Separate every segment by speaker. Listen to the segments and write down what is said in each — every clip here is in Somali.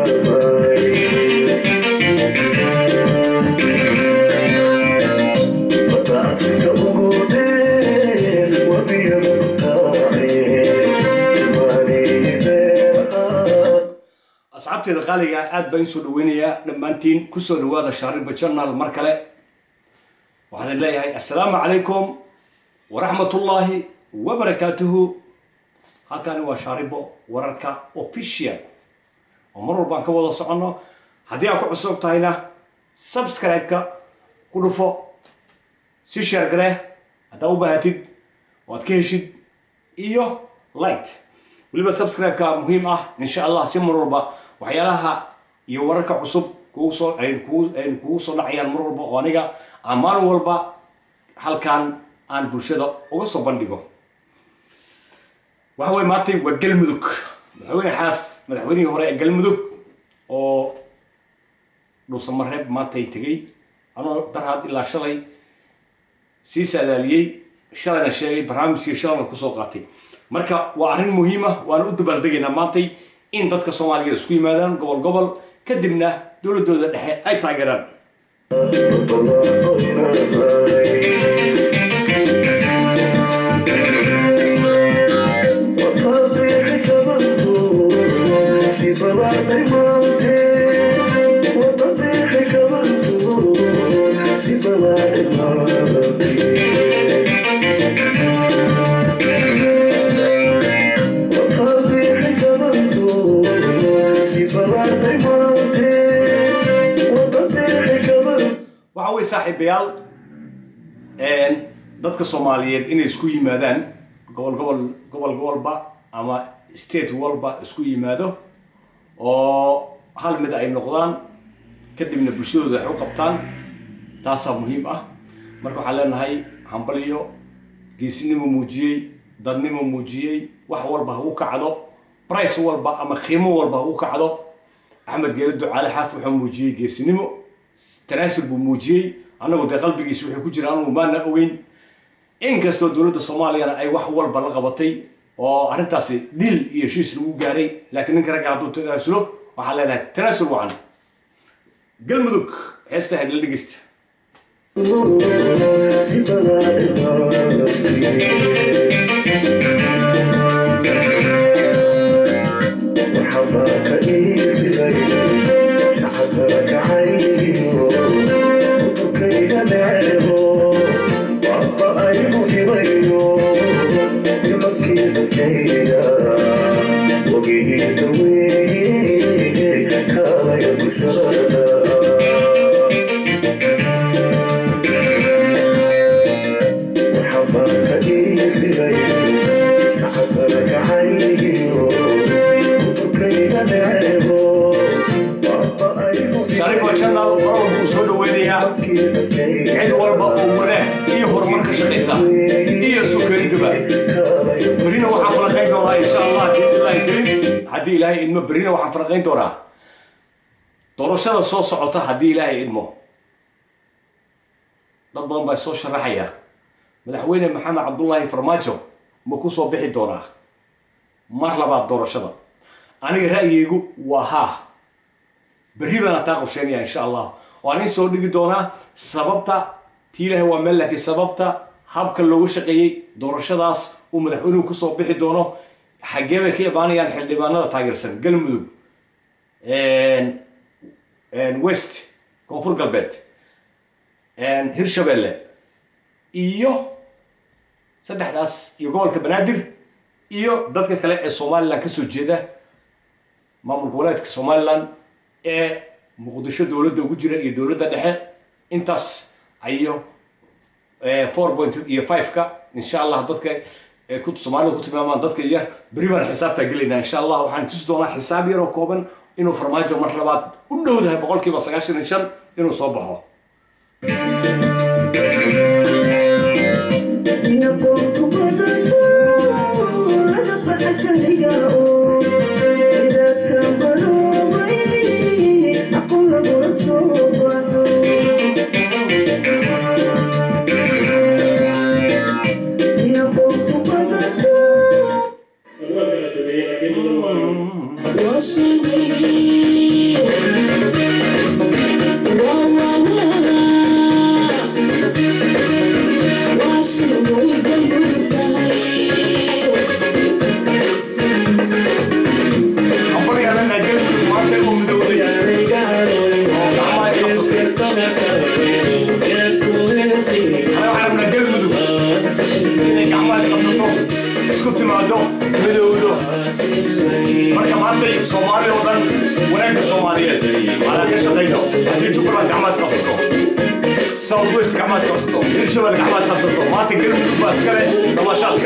Speaker 1: asxaabteeda qaaliga aad baan insoo dhaweynayaa dhammaantiin kusoo dhawaada shaariba journal mar kale waxaan leeyahay assalaamu calaykum waraxmatullaahi wabarakaatuhu halkani waa shaaribo wararka official oo mar walbaan ka wada soconno haddii aad ku cusub tahayna subscribe-ka ku dhufo si sheer garee haddaa u baahatid oo aad ka heshid iyo light weliba subscribe-ka muhiim ah insha allah si mar walba waxyaalaha iyo wararka cusub kugu soo ay kugu ay kugu soo dhacayaan mar walba oo aniga aan maalin walba halkan aan bulshada uga soo bandhigo waxa weye maantay waa galmudug madaxweyne xaaf madaxweynihii hore ee galmudug oo dhuusamareeb maantay tegey anoo darhaad ilaa shalay sii saadaaliyey shalayna sheegay barnaamijkii shalayna kusoo qaatay marka waa arrin muhiima waana u dabaaldegaynaa maantay in dadka soomaaliyeed isku yimaadaan gobol gobol kadibna dowladooda dhexe ay taageeraan waxa weye saaxiibayaal dadka soomaaliyeed inay isku yimaadaan gobol gobol gobol gobolba ama state walba isku yimaado oo hal mid ay noqdaan kadibna bulshadooda wax u qabtaan taasaa muhiim ah marka waxaan leenahay hambalyo geesinimo muujiyey dadnimo muujiyey wax walba ha u kacdo brice walba ama qiimo walba ha u kacdo axmed geele ducaale xaaf wuxuu muujiyey geesinimo tanaasul buu muujiyey annagu dee qalbigiisa wuxuu ku jira anugu maana ogeyn inkastoo dowladda soomaaliyana ay wax walba la qabatay oo arrintaasi dhil iyo heshiis lagu gaaray laakiin ninka ragga hadduu tanaasulo waxaan leenahay tanaasul wacan galmudug heesta hadla dhegeysta shaariba channel mar walba uu soo dhaweynayaa cid walba oo wanaag iyo horumar ka shaqaysa iyo soo keenidaba berina waxaan faraqayn doonaa insha allah biidnillahi karim haddii ilaahay idmo berina waxaan faraqayn doonaa doorashada soo socota haddii ilaahay idmo dad badan baa soo sharaxaya madaxweyne maxamed cabdullaahi farmaajo ma ku soo bixi doonaa mar labaad doorashada aniga ra'yigaygu waa haa berri baan taa qorsheynaya insha allah waan in soo dhigi doonaa sababta tii ilahay waa meel laakiin sababta habka looga shaqeeyey doorashadaas uu madaxweynuhu kusoo bixi doono xaggee bay ka imaanayaan xildhibaanada taageersan galmudug west koonfur galbeed hirshabelle iyo saddexdaas iyo gobolka banaadir iyo dadka kale ee somalilan kasoo jeeda maamulka walaadka somalilan ee muqdisho dowladda ugu jira iyo dowladda dhexe intaas ayo four point iyo five-ka insha allah dadka ku soomaalida ku tilmaamaan dadka yar beri baan xisaabtaa gelaynaa insha allah waxaan tusi doonaa xisaab yaroo kooban inuu farmaajo mar labaad u dhowdahay boqolkiiba sagaashan iyo shan inuu soo baxo
Speaker 2: Washington
Speaker 1: gacmaas qabsato hirshabelle gacmaas qabsato maanta galmudug baa iskale dabaashaadka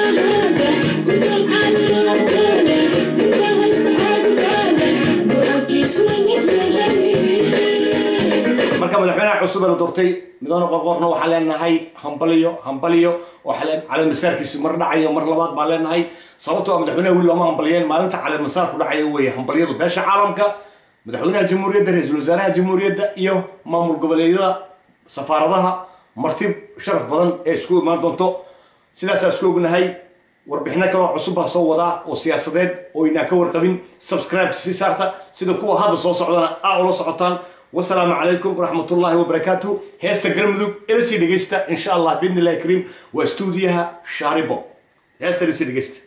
Speaker 1: marka madaxweynaha cusub ee la doortay midoone qorqorna waxaan leenahay hambaliyo hambaliyo oo caleemasaarkiisu mar dhacayo mar labaad baan leenahay sababtoo ah madaxweynaha weli looma hambaliyeen maalinta caleemasaarku dhacayo weeye hambaliyadu beesha caalamka madaxweynaha jamhuuriyadda ra-iisul wasaaraha jamhuuriyadda iyo maamul goboleedyada safaaradaha martib sharaf badan ee isku imaan doonto sidaasaa isku ognahay warbixino kaloo cusub baan soo wadaa oo siyaasadeed oo inaan ka warqabin subscribe sii saarta sida kuwa hadda soo socdana aa ula socotaan wasalaamu calaykum waraxmat ullaahi wabarakaatu heesta galmudug ilasii dhegeysta insha allah biidni illahi kariim waa stuudiyaha shaaribo heesta ilasii dhegeysta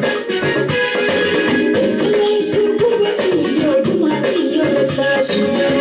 Speaker 2: Yeah.